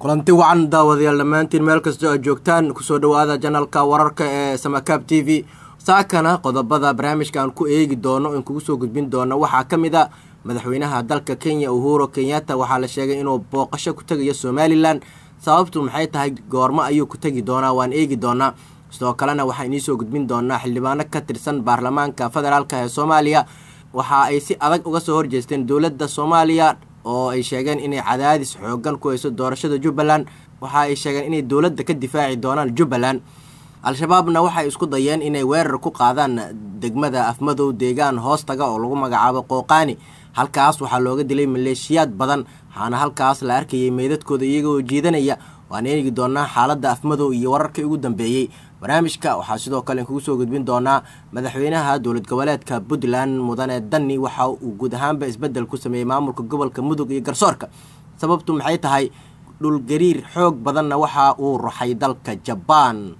kulanti wacan daawadayaal dhammaantiin meel kastoo aad joogtaan kusoo dhowaada janalka wararka ee samakaab t v saakana qodobada barnaamijka aan ku eegi doono in kugu soo gudbin doono waxaa ka mid a madaxweynaha dalka kenya uhuro kenyatta waxaa la sheegay inuu booqasho ku tegayo somalilan sababtu maxay tahay goormo ayuu ku tegi doonaa waan eegi doonaa sidoo kalena waxaan idiinsoo gudbin doonaa xildhibaano ka tirsan baarlamaanka federaalk ee soomaaliya waxa ay si adag uga soo horjeesteen dowladda soomaaliya oo ay sheegeen inay cadaadis xoogan ku hayso doorashada jubbaland waxa ay sheegeen inay dowladda ka difaaci doonaan jubbaland al-shabaabna waxay isku dayeen inay weerar ku qaadaan degmada afmadow deegaan hoostaga oo lagu magacaabo qooqaani halkaas waxaa looga dilay maleeshiyaad badan waxaana halkaas la arkayay meydadkooda iyagoo jiidanaya waan eegi doonaa xaaladda afmadow iyo wararkii ugu dambeeyey barnaamijka waxaa sidoo kale kugu soo gudbin doonaa madaxweynaha dowlad goboleedka puntland mudane danni waxa uu guud ahaanba isbedel ku sameeyey maamulka gobolka mudug iyo garsoorka sababtu maxay tahay dhulgariir xoog badanna waxa uu ruxay dalka jabaan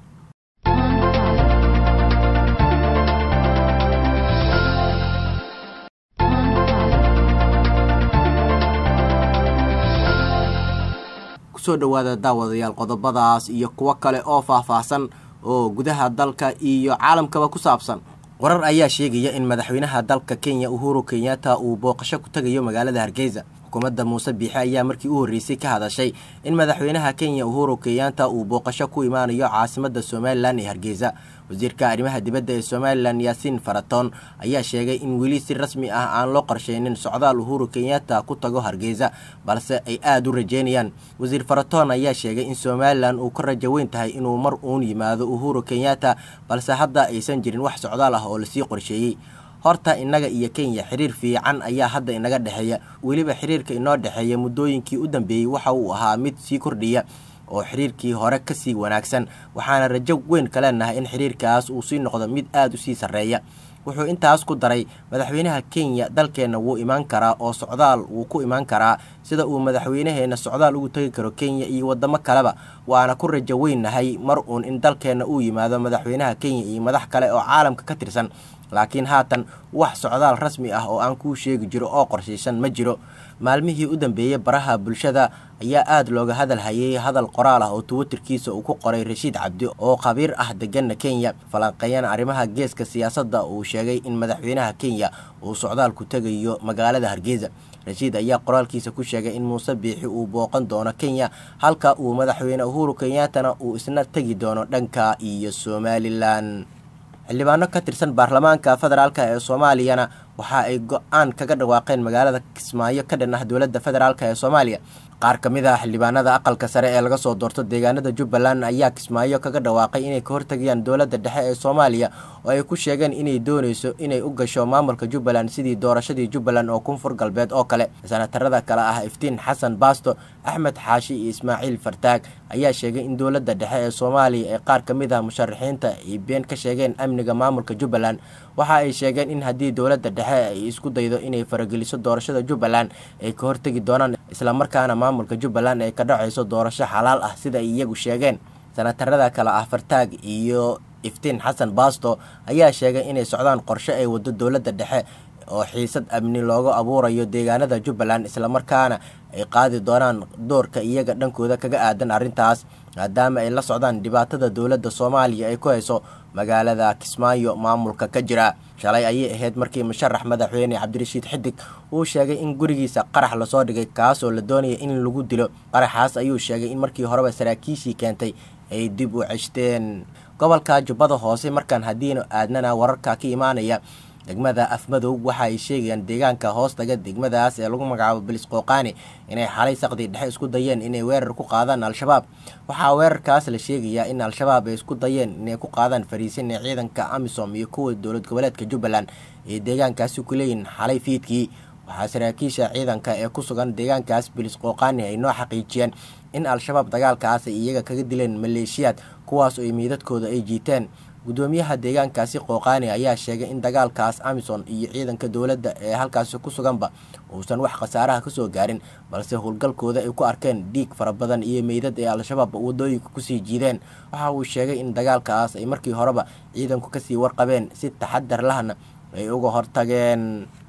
kusoo dhowaada daawadayaal qodobadaas iyo kuwo kale oo faahfaahsan oo gudaha dalka iyo caalamkaba ku saabsan warar ayaa sheegaya in madaxweynaha dalka kenya uhuru kenyatta uu booqasho ku tegayo magaalada hargeysa xukuumadda muuse biixe ayaa markii u horreysay ka hadashay in madaxweynaha kenya uhuru kenyatta uu booqasho ku imaanayo caasimadda somalilan ee hargeysa wasiirka arrimaha dibadda ee somalilan yaasiin faratoon ayaa sheegay in weli si rasmi ah aan loo qorsheynin socdaal uhuru kenyatta ku tago hargeysa balse ay aada u rajeynayaan wasiir faratoon ayaa sheegay in somalilan uu ka rajo weyn tahay inuu mar uun yimaado uhuru kenyatta balse hadda aysan jirin wax socdaal ah oo lasii qorsheeyey horta innaga iyo kenya xiriir fiican ayaa hadda inaga dhexeeya weliba xiriirka inoo dhexeeya muddooyinkii u dambeeyey waxa uu ahaa mid sii kordhiya oo xiriirkii hore kasii wanaagsan waxaana rajo weyn ka leenahay in xiriirkaas uu sii noqdo mid aada u sii sarreeya wuxuu intaas ku daray madaxweynaha kenya dalkeenna wuu imaan karaa oo socdaal wuu ku imaan karaa sida uu madaxweynaheenna socdaal ugu tegi karo kenya iyo waddamo kaleba waana ku rajo weynahay mar uun in dalkeenna uu yimaado madaxweynaha kenya iyo madax kale oo caalamka ka tirsan laakiin haatan wax socdaal rasmi ah oo aan kuu sheegi jiro oo qorshaysan ma jiro maalmihii u dambeeyey baraha bulshada ayaa aada looga hadal hayay hadal qoraal ah oo twitterkiisa uu ku qoray rashiid cabdi oo khabiir ah deganna kenya falanqeeyana arrimaha geeska siyaasadda uu sheegay in madaxweynaha kenya uu socdaal ku tegayo magaalada hargeysa rashiid ayaa qoraalkiisa ku sheegay in muuse biixi uu booqan doono kenya halka uu madaxweyne uhuru kenyaatana uu isna tegi doono dhanka iyo somalilan xildhibaano ka tirsan baarlamaanka federaalk ee soomaaliyana waxa ay go-aan kaga dhawaaqeen magaalada kismaayo ka dhan ah dowladda federaalk ee soomaaliya qaar ka mid ah xildhibaanada aqalka sare ee laga soo doorto deegaanada jubbaland ayaa kismaayo kaga dhawaaqay inay ka hortagayaan dowladda dhexe ee soomaaliya oo ay ku sheegeen inay dooneyso inay u gasho maamulka jubbaland sidii doorashadii jubbaland oo koonfur galbeed oo kale sanatarada kale ah iftiin xasan baasto axmed xaashi iyo ismaaciil fartaag ayaa sheegay in dowladda dhexe ee soomaaliya ee qaar ka mid ah musharaxiinta ay been ka sheegeen amniga maamulka jubbaland waxa ay sheegeen in haddii dowladda dhexe ay isku daydo inay farageliso doorashada jubbaland ay ka hortegi doonaan islamarkaana maamulka jubbaland ay ka dhacayso doorasho xalaal ah sida ay iyagu sheegeen sanatarada kale ah fartaag iyo iftiin xasan baasto ayaa sheegay inay socdaan qorshe ay wado dowladda dhexe oo xiisad amni loogu abuurayo deegaanada jubbaland islamarkaana ay qaadi doonaan doorka iyaga dhankooda kaga aadan arrintaas maadaama ay la socdaan dhibaatada dowladda soomaaliya ay ku hayso magaalada kismaayo maamulka ka jira shalay ayay ahayd markii musharax madaxweyne cabdirashiid xidig uu sheegay in gurigiisa qarax lasoo dhigay kaasoo la doonaya in lagu dilo qaraxaas ayuu sheegay in markii horeba saraakiishii keentay ay dib u ceshteen gobolka jubbada hoose markaan haddiinu aadnana wararka ka imaanaya degmada afmadow waxa ay sheegayaan deegaanka hoostaga degmadaas ee lagu magacaabo bilis qooqaani inay xalay saqdii dhexe isku dayeen inay weerar ku qaadaan al-shabaab waxaa weerarkaas la sheegayaa in al-shabaab ay isku dayeen inay ku qaadaan fariisin ee ciidanka amisom iyo kuwa dowlad goboleedka jubbaland ee deegaankaasi ku leeyihin xalay fiidkii waxaa saraakiisha ciidanka ee ku sugan deegaankaas bilis qooqaani ay noo xaqiijiyeen in al-shabaab dagaalkaas ay iyaga kaga dileen maleeshiyaad kuwaas oo miidadkooda ay jiiteen gudoomiyaha deegaankaasi qooqaani ayaa sheegay in dagaalkaas amison iyo ciidanka dowladda ee halkaasi ku suganba uusan wax khasaaraha kasoo gaarin balse howlgalkooda ay ku arkeen dhiig fara badan iyo meydad ee al-shabaab wadooyinka kusii jiideen waxa uu sheegay in dagaalkaas ay markii horeba ciidanku kasii warqabeen si taxadar lahna ay uga hortageen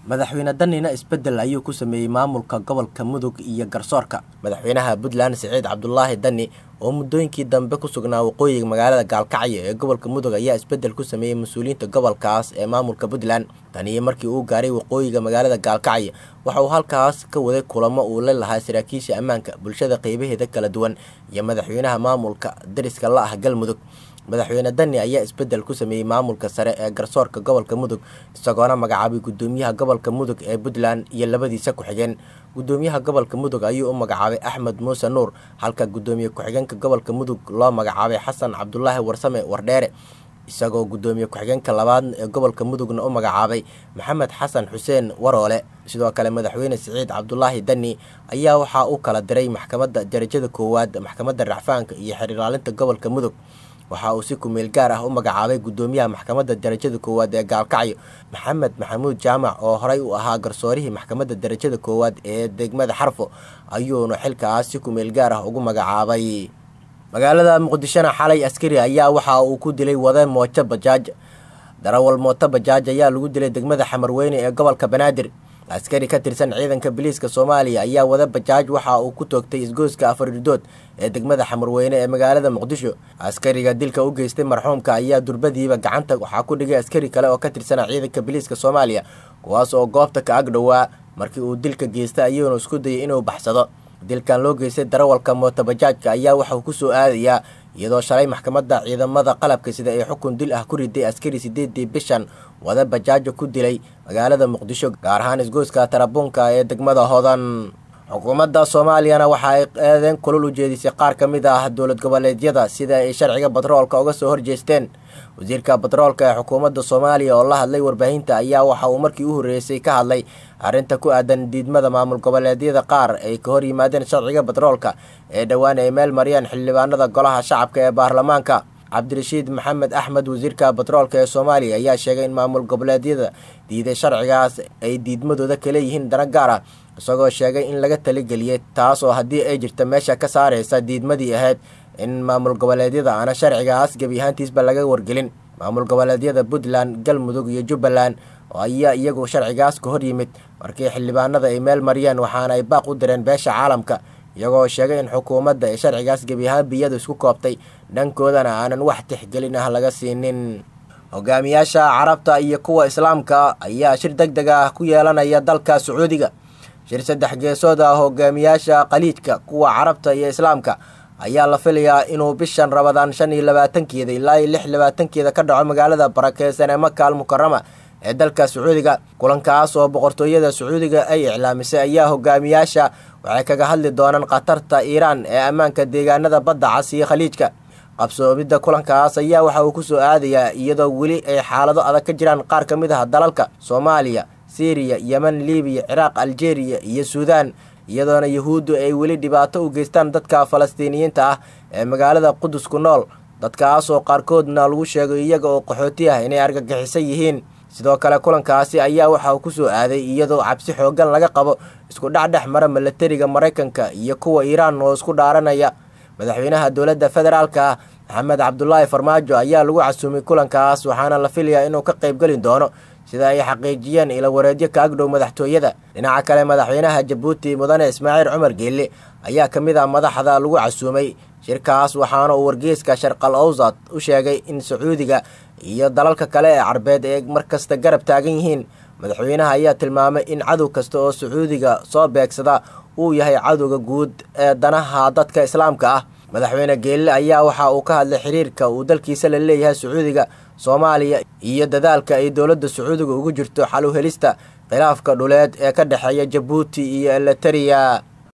madaxweyne danina isbeddel ayuu ku sameeyey maamulka gobolka mudug iyo garsoorka madaxweynaha puntland siciid cabdulaahi dani oo muddooyinkii dambe ku sugnaa waqooyiga magaalada gaalkacyo ee gobolka mudug ayaa isbeddel ku sameeyey mas-uuliyiinta gobolkaas ee maamulka puntland taniyo markii uu gaaray waqooyiga magaalada gaalkacyo waxa uu halkaas ka waday kulamo uu la lahaa saraakiisha ammaanka bulshada qeybaheeda kala duwan iyo madaxweynaha maamulka dariska la ah galmudug madaxweyne dani ayaa isbeddel ku sameeyey maamulka sare ee garsoorka gobolka mudug isagoona magacaabay guddoomiyaha gobolka mudug ee puntland iyo labadiisa ku-xigeen guddoomiyaha gobolka mudug ayuu u magacaabay axmed muuse nuur halka guddoomiye ku-xigeenka gobolka mudug loo magacaabay xasan cabdulaahi warsame wardheere isagoo guddoomiye ku-xigeenka labaad ee gobolka mudugna u magacaabay maxamed xasan xuseen waroole sidoo kale madaxweyne siciid cabdulaahi dani ayaa waxaa u kala diray maxkamadda darajada koowaad maxkamadda racfaanka iyo xiriiraalinta gobolka mudug waxa uu si kumeel gaar ah u magacaabay guddoomiyaha maxkamadda darajada koowaad ee gaalkacyo maxamed maxamuud jaamac oo horey u ahaa garsoorihii maxkamadda darajada koowaad ee degmada xarfo ayuuna xilkaas si kumeel gaar ah ugu magacaabay magaalada muqdishona xalay askari ayaa waxa uu ku dilay wade mooto bajaaj darawal mooto bajaaj ayaa lagu dilay degmada xamarweyne ee gobolka banaadir askari ka tirsan ciidanka biliiska soomaaliya ayaa wada bajaaj waxa uu ku toogtay isgoyska afaridood ee degmada xamarweyne ee magaalada muqdisho askariga dilka u geystay marxuumka ayaa durbadiiba gacanta waxaa ku dhigay askari kale oo ka tirsana ciidanka biliiska soomaaliya kuwaas oo goobta ka ag dhowaa markii uu dilka geystay ayuuna isku dayay inuu baxsado dilkan loo geystay darawalka mootobajaajka ayaa waxauu ku soo aadayaa iyadoo shalay maxkamadda ciidamada qalabka sida ay xukun dil ah ku riday askari sideedii bishan wada bajaajo ku dilay magaalada muqdisho gaar ahaan isgoyska tarabuunka ee degmada hodan xukuumadda soomaaliyana waxa ay eedeen kulul u jeedisay qaar ka mid ah dowlad goboleedyada sida ay sharciga batroolka uga soo horjeesteen wasiirka batroolka ee xukuumadda soomaaliya oo la hadlay warbaahinta ayaa waxa uu markii u horreysay ka hadlay arrinta ku aadan diidmada maamul goboleedyada qaar ay ka hor yimaadeen sharciga batroolka ee dhowaan ay meel mariyaan xildhibaanada golaha shacabka ee baarlamaanka cabdirashiid maxamed axmed wasiirka batroolka ee soomaaliya ayaa sheegay in maamul goboleedyada diiday sharcigaas ay diidmadooda ka leeyihiin dana gaar ah isagoo sheegay in laga taligeliyay taas oo haddii ay jirta meesha ka saaraysa diidmadii ahayd in maamul goboleedyada aana sharcigaas gebi ahaantiisba laga wargelin maamul goboleedyada puntland galmudug iyo jubbaland oo ayaa iyagu sharcigaas ka hor yimid markii xildhibaanada ay meel mariyeen waxaana ay baaq u direen beesha caalamka iyagoo sheegay in xukuumadda ay sharcigaas gebi ahaan biyadu isku koobtay dhankoodana aanan wax tixgelin ah laga siinin hogaamiyaasha carabta iyo kuwa islaamka ayaa shir deg deg ah ku yeelanaya dalka sacuudiga shir saddex geesood ah hogaamiyaasha khaliijka kuwa carabta iyo islaamka ayaa la filayaa inuu bishan rabadaan shan iyo labaatankeeda ilaa iyo lix labaatankeeda ka dhaco magaalada barakeysan ee maka al mukarama ee dalka sacuudiga kulankaas oo boqortooyada sacuudiga ay iclaamisay ayaa hogaamiyaasha waxay kaga hadli doonaan khatarta iiraan ee ammaanka deegaanada badda cas iyo khaliijka qabsoomidda kulankaas ayaa waxa uu ku soo aadayaa iyadoo weli ay xaalado adag ka jiraan qaar ka mid ah dalalka soomaaliya syriya yemen libiya ciraaq aljeeriya iyo suudaan iyadoona yuhuuddu ay weli dhibaato u geystaan dadka falastiiniyiinta ah ee magaalada qudus ku nool dadkaas oo qaarkoodna lagu sheegay iyaga oo qaxooti ah inay argagixisan yihiin sidoo kale kulankaasi ayaa waxa uu ku soo aaday iyadoo cabsi xooggan laga qabo isku dhexdhex mara milatariga maraykanka iyo kuwa iiraan oo isku dhaaranaya madaxweynaha dowladda federaalka ah maxamed cabdulaahi farmaajo ayaa lagu casuumay kulankaas waxaana la filayaa inuu ka qaybgeli doono sida ay xaqiijiyeen ila wareedyo ka agdhow madaxtooyada dhinaca kale madaxweynaha jabuuti mudane ismaaciil cumar geelle ayaa ka mid ah madaxda lagu casuumay shirkaas waxaana uu wargeyska sharqal owsad u sheegay in sacuudiga iyo dalalka kale ee carbeed ay markasta garab taagan yihiin madaxweynaha ayaa tilmaamay in cadow kasta oo sacuudiga soo beegsada uu yahay cadowga guud ee danaha dadka islaamka ah madaxweyne geelle ayaa waxa uu ka hadlay xiriirka uu dalkiisa la leeyahay sacuudiga soomaaliya iyo dadaalka ay dowladda sacuudiga ugu jirto xal u helista khilaafka dhuleed ee ka dhexeeya jabuuti iyo elitariya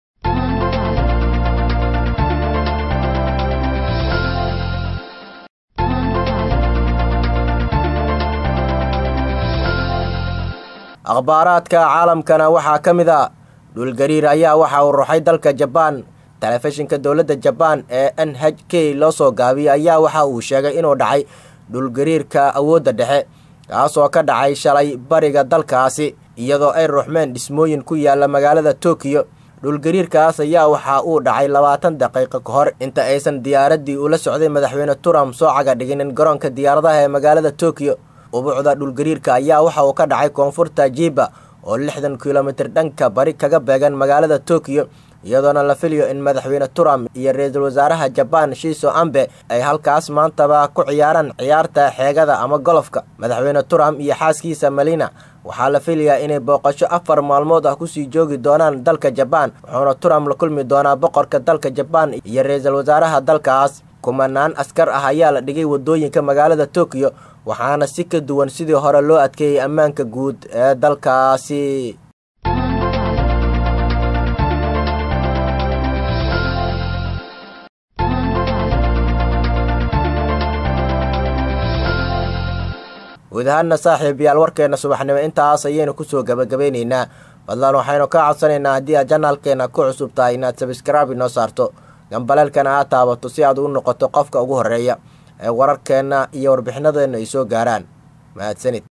akhbaaraadka caalamkana waxaa ka mid a dhulgariir ayaa waxa uu ruxay dalka jabaan telefishinka dowladda jabaan ee n h k loo soo gaabiyey ayaa waxa uu sheegay inuu dhacay dhulgariirka awoodda dhexe kaasoo ka dhacay shalay bariga dalkaasi iyadoo ay ruxmeen dhismooyin ku yaala magaalada tokiyo dhulgariirkaas ayaa waxa uu dhacay labaatan daqiiqo ka hor inta aysan diyaaraddii ula socday madaxweyne trump soo caga dhiginin garoonka diyaaradaha ee magaalada tokiyo ubuucda dhulgariirka ayaa waxa uu ka dhacay koonfurta jiba oo lixdan kilomitir dhanka bari kaga beegan magaalada tokyo iyadoona la filayo in madaxweyne trump iyo ra-iisul wasaaraha jabaan shiiso ambe ay halkaas maantaba ku ciyaaraan ciyaarta xeegada ama golofka madaxweyne trump iyo xaaskiisa malina waxaa la filayaa inay booqasho afar maalmood ah kusii joogi doonaan dalka jabaan wuxuuna trump la kulmi doonaa boqorka dalka jabaan iyo ra-iisul wasaaraha dalkaas kumanaan askar ah ayaa la dhigay wadooyinka magaalada tokyo waxaana si ka duwan sidii hore loo adkeeyey ammaanka guud ee dalkaasi guud ahaana saaxiib yaal warkeena subaxnimo intaas ayaynu kusoo gabagabeyneynaa badlaan waxaynu ka codsanaynaa haddii aad janaalkeena ku cusub tahay inaad sabskraibe inoo saarto gambaleelkana aad taabato si aad u noqoto qofka ugu horeeya ee wararkeenna iyo warbixinadeena ay soo gaaraan mahadsanid